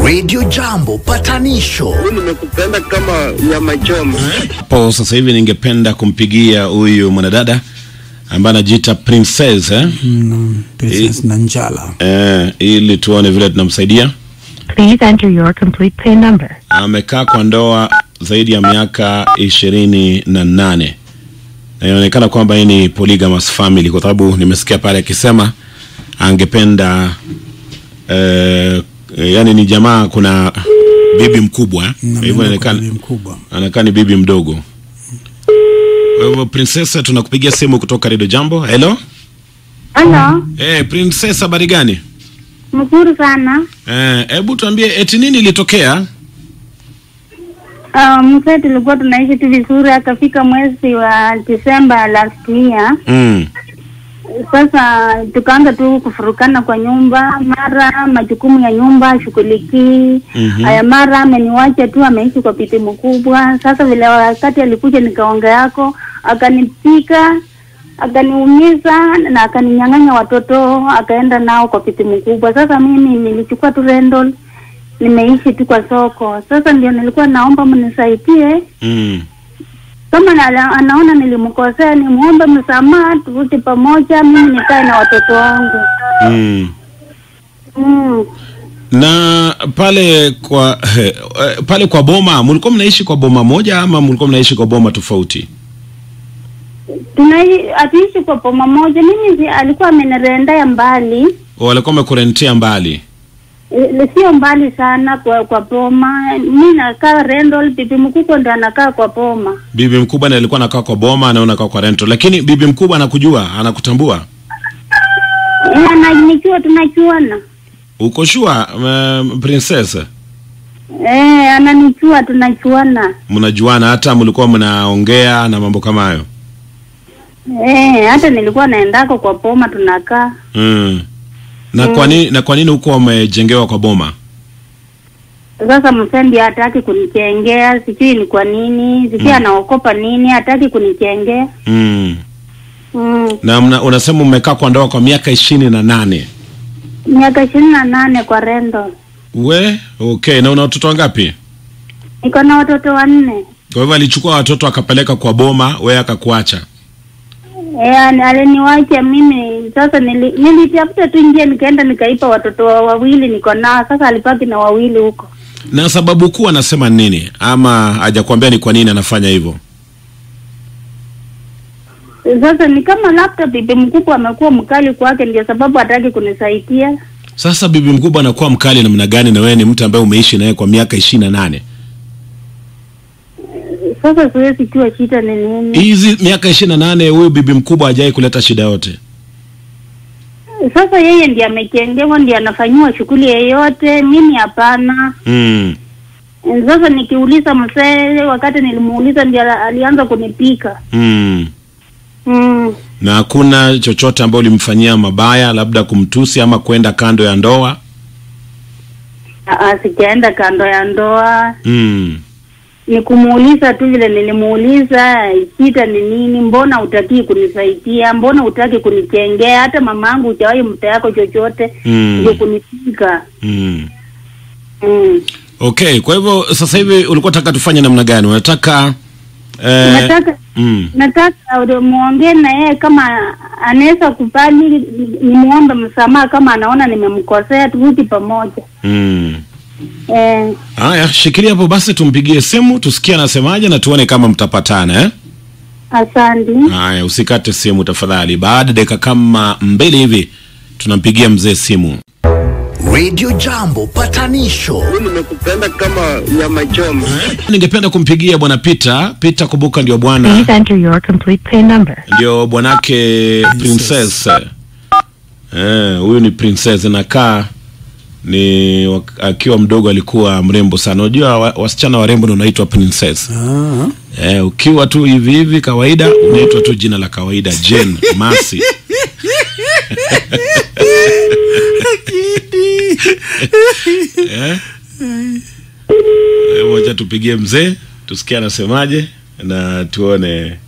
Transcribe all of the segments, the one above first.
Radio Jambo patanisho nimekupenda kama nyama choma. hapo sasa hivi ningependa kumpigia huyu mwanadada ambaye anajiita princess eh? Mm, Princess Nanjala. Eh, ili tuone vile tunamsaidia Please enter your complete PIN number. amekaa kwa ndoa zaidi ya miaka ishirini na nane na inaonekana kwamba hii ni polygamous family kwa sababu nimesikia pale akisema angependa eh, yani ni jamaa kuna bibi mkubwa eh? Na Kwa hivyo mimi inaonekana kwa bibi mkubwa. anakaa ni bibi mdogo kwa hivyo princess tunakupigia simu kutoka redio jambo hello Halo, hey, princess habari gani mzuri sana. Eh, hebu tuambie eti nini ilitokea Uh, mzee tulikuwa tunaishi tu vizuri, akafika mwezi wa Disemba last year. mm. Sasa tukaanza tu kufurukana kwa nyumba, mara majukumu ya nyumba ashughulikii Mhm. haya, mara ameniwacha tu, ameishi kwa piti mkubwa. Sasa vile wakati alikuja nikaonga yako, akanipika akaniumiza na akaninyang'anya watoto, akaenda nao kwa piti mkubwa. Sasa mimi nilichukua tu rental, nimeishi tu kwa soko. Sasa ndio nilikuwa naomba mnisaidie Mm. kama na, anaona nilimkosea nimuombe msamaha, turudi pamoja, mimi nikae na watoto wangu. Mm. Mm. na pale kwa he, eh, pale kwa boma mlikuwa mnaishi kwa boma moja ama mlikuwa mnaishi kwa boma tofauti Tunai hatuishi kwa poma moja. Mimi si- alikuwa amenirendea mbali, walikuwa wamekurentia mbali Eh, sio mbali sana kwa kwa poma. Mi nakaa rental, bibi mkubwa ndo anakaa kwa poma. bibi mkubwa ndiye alikuwa anakaa kwa boma na unakaa kwa rento lakini bibi mkubwa anakujua anakutambua Eh, ananikiwa tunachuana. uko shua um, princess Eh, ananichua tunachuana. mnajuana hata mlikuwa mnaongea na mambo kama hayo Eh, hata nilikuwa naendako kwa poma tunakaa. mm. na kwa nini na kwa nini huko wamejengewa kwa boma Sasa msendi hataki kunichengea, sijui ni kwa nini, sijui anaokopa nini, hataki kunichengea. mm. Mm. na mna, unasema mmekaa kwa ndoa kwa miaka ishirini na nane Miaka ishirini na nane kwa rendo, we okay na una watoto wangapi niko na watoto wanne. kwa hivyo alichukua watoto akapeleka kwa boma we akakuacha E, aliniwacha mimi. Sasa nili, nilitafuta tu njia, nikaenda nikaipa watoto wa wawili niko nao. Sasa alibaki na wawili huko. na sababu kuu anasema nini ama hajakwambia ni kwa nini anafanya hivyo Sasa ni kama labda bibi mkubwa amekuwa mkali kwake, ndio sababu hataki kunisaidia. sasa bibi mkubwa anakuwa mkali namna gani na wewe ni mtu ambaye umeishi naye kwa miaka ishirini na nane Sasa siwezi jua shida ni nini. hizi miaka ishirini na nane huyu bibi mkubwa hajai kuleta shida yote Sasa yeye ndiye amejengewa, ndiye anafanyiwa shughuli yeyote, mimi hapana. mm. Sasa nikiuliza mzee, wakati nilimuuliza ndiye alianza kunipika. Mm. Mm. na hakuna chochote ambayo ulimfanyia mabaya labda kumtusi ama kwenda kando ya ndoa Aa, sijaenda kando ya ndoa, mm. ni kumuuliza tu vile nilimuuliza, shida ni nini? Mbona utakii kunisaidia? Mbona utaki kunichengea? Hata mama yangu hujawahi mta yako chochote Mm. ndio kunipika. Mm. Mm. okay kwa hivyo sasa hivi ulikuwa taka tufanye namna gani unataka eh, Nataka mm. nataka muongee na yeye kama anaweza kubali, nimuombe msamaha kama anaona nimemkosea, turudi pamoja. Mm. Eh, haya shikilia hapo basi tumpigie simu tusikie anasemaje na tuone kama mtapatana eh? asante. haya usikate simu tafadhali baada ya dakika kama mbili hivi tunampigia mzee simu Radio Jambo patanisho Nimekupenda kama nyama choma. ningependa kumpigia bwana Peter Peter kumbuka ndio bwana Please enter your complete PIN number. ndio bwanake princess eh huyu ni princess nakaa ni wak- akiwa mdogo alikuwa mrembo sana unajua wa, wasichana warembo ndio unaitwa princess Ah, eh, ukiwa tu hivi hivi kawaida unaitwa tu jina la kawaida Jane Masi eh? Eh, Wacha tupigie mzee tusikie anasemaje na tuone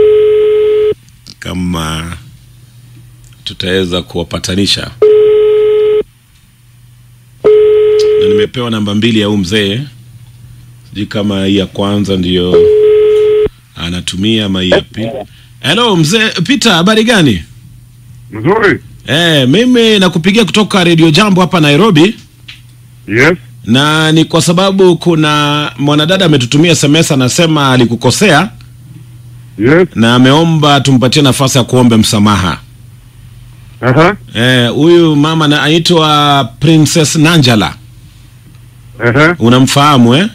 kama tutaweza kuwapatanisha nimepewa namba mbili ya huu mzee, sijui kama hii ya kwanza ndiyo anatumia ama hii ya pili. Hello mzee Peter, habari gani? Mzuri. Eh, mimi nakupigia kutoka Radio Jambo hapa Nairobi Yes. na ni kwa sababu kuna mwanadada ametutumia SMS anasema alikukosea Yes. na ameomba tumpatie nafasi ya kuombe msamaha. Aha. Eh, huyu mama na- anaitwa Princess Nanjala. Aha. Unamfahamu eh?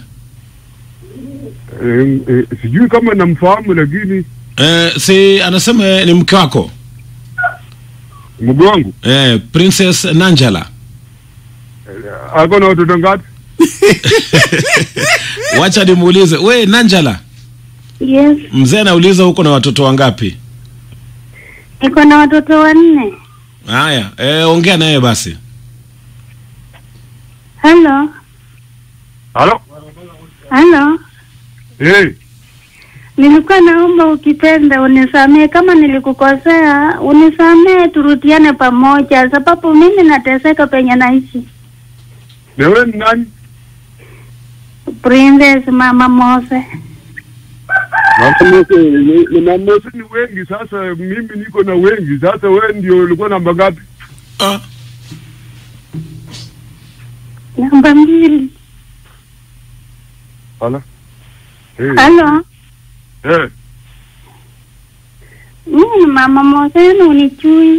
Eh, eh, sijui kama namfahamu lakini Eh, si anasema eh, ni mke wako mgo wangu eh, Princess Nanjala. ako na watoto ngapi? Wacha nimuulize we Nanjala, Yes, mzee anauliza huko na watoto wangapi? niko na watoto wanne. Haya, eh, ongea naye basi. Halo, Halo. halo, Eh, nilikuwa naomba ukipenda unisamee kama nilikukosea, unisamee turudiane pamoja, sababu mimi nateseka penye naishi. na wewe ni nani? Princess Mama Mose. Mama Mose, ni- ni Mama Mose ni wengi sasa, mimi niko na wengi sasa. Wewe ndio ulikuwa namba ngapi? Ah, Namba mbili. Hala. Eh, Halo, eh, mimi ni Mama Mose, yani unichui.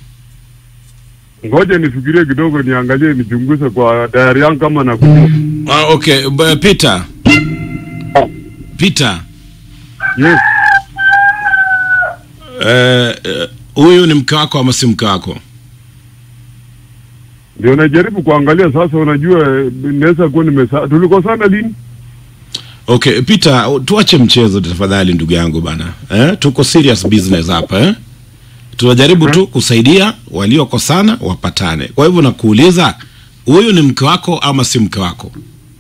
ngoja nifikirie kidogo, niangalie, nichunguze kwa diary yangu kama nakujua. ah, okay, B- Peter. Peter, Yes. eh, eh, huyu ni mke wako ama si mke wako? Ndio najaribu kuangalia sasa. Unajua, eh, naweza kuwa nimesa. Tulikosana lini? Okay, Peter, tuache mchezo tafadhali ndugu yangu bana. Eh, tuko serious business hapa eh? Tunajaribu tu kusaidia waliokosana wapatane. Kwa hivyo nakuuliza, huyu ni mke wako ama si mke wako?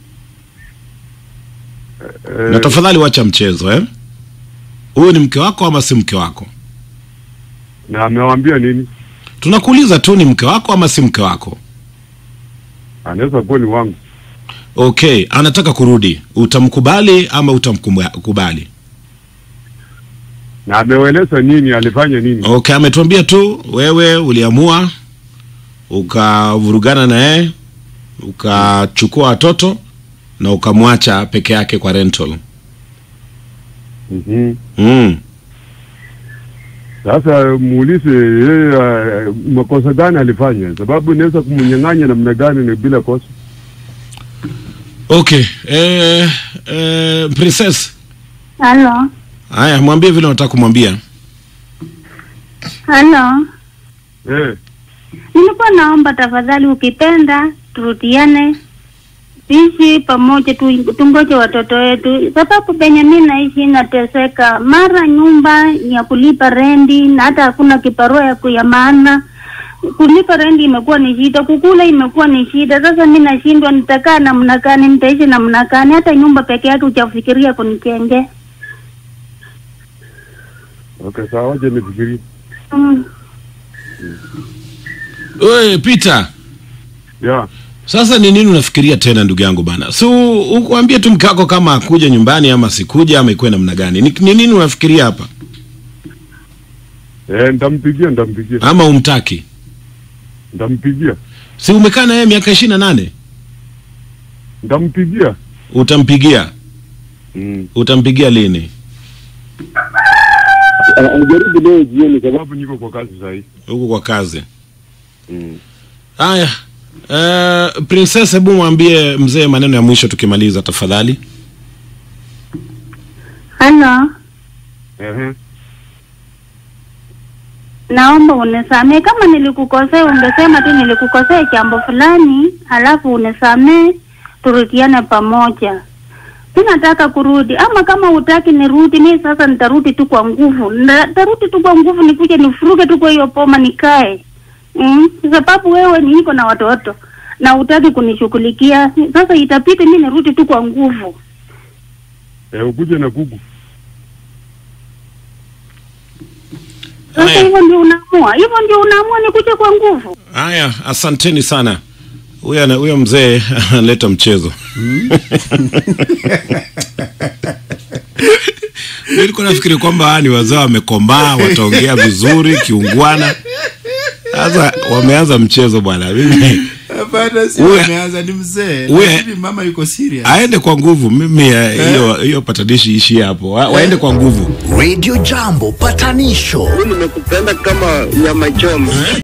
Eh, Na tafadhali wacha mchezo eh? Huyu ni mke wako ama si mke wako? na amewambia nini? Tunakuuliza tu ni mke wako ama si mke wako? Anaweza kuwa ni wangu. Okay, anataka kurudi. Utamkubali ama utamkubali? Na ameueleza nini? Alifanya nini? Okay, ametuambia tu wewe uliamua ukavurugana na yeye ukachukua watoto na ukamwacha peke yake kwa rental. Mhm. Mm. Sasa muulize yeye uh, makosa gani alifanya, sababu inaweza kumnyang'anya namna gani ni bila kosa. Okay, eh, eh, princess, Halo, haya mwambie vile unataka kumwambia. halo. Eh, Nilikuwa naomba tafadhali, ukipenda turudiane, tuishi pamoja, tu- tungoje watoto wetu, sababu penye mi naishi nateseka, mara nyumba ni ya kulipa rendi na hata hakuna kibarua ya ku- ya maana. Kulipa rendi imekuwa ni shida, kukula imekuwa ni shida. Sasa mi nashindwa, nitakaa namna gani? Nitaishi namna gani? Hata nyumba peke yake hujafikiria kunijengea. okay, sawa, wacha nifikirie. Mm. Wewe Peter, Yeah. sasa ni nini unafikiria tena ndugu yangu bana? Si u- ukuambie tu mke wako kama akuja nyumbani ama sikuja ama ikuwe namna gani? Ni, ni nini unafikiria hapa? Eh, nitampigia, nitampigia, Ama umtaki? nitampigia, Si umekaa na yeye miaka ishirini na nane? nitampigia. Utampigia? Mm. Utampigia lini? Jaribu leo jioni, sababu niko kwa kazi sahii. Huko kwa kazi. Mm. Haya. Uh, princess, hebu mwambie mzee maneno ya mwisho tukimaliza tafadhali. Halo. Ehe. naomba unisamee. Kama nilikukosea, ungesema tu nilikukosea jambo fulani, halafu unisamee, turudiane pamoja. Mi nataka kurudi, ama kama utaki nirudi, mi sasa nitarudi tu kwa nguvu, nitarudi tu kwa nguvu, nikuje nifuruge tu kwa hiyo poma nikae. Mm, sababu wewe ni niko na watoto na utaki kunishughulikia, sasa itapita mi nirudi tu kwa nguvu. Eh, ukuje na kuku. Sasa Haya. hivyo ndio unaamua, hivyo ndio unaamua nikuje kwa nguvu. Haya, asanteni sana. huyo ana- huyo mzee analeta mchezo Mi nilikuwa nafikiri kwamba hawa ni wazee wamekomaa wataongea vizuri kiungwana sasa wameanza mchezo bwana mimi Hapana, si Huyu- ameanza ni mzee. huyu- Lakini mama yuko serious. aende kwa nguvu mimi eh, hiyo hiyo patanishi ishie hapo Wa- waende kwa nguvu Radio Jambo patanisho Mimi nimekupenda kama nyama choma.